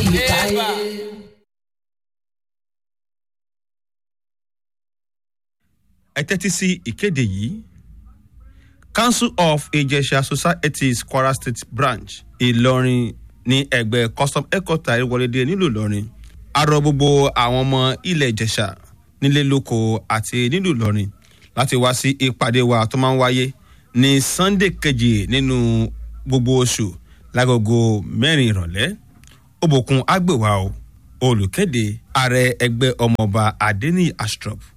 káyé. ẹ tẹ́tí sí ìkéde yìí council of ìjẹ̀ṣà societies kwara state branch ìlọrin ní ẹgbẹ́ custom headquarter ìwọlédè nílùú ìlọrin arọ gbogbo àwọn ọmọ ilẹ̀ ìjẹ̀ṣà nílé lóko àti nílùú ìlọrin láti wá sí ìpàdé wa tó máa ń wáyé ní sunday kejì nínú gbogbo oṣù lágogo mẹ́rin ìrọ̀lẹ́ òbòkun àgbèwà o olùkéde ààrẹ ẹgbẹ́ ọmọọba adeni astrop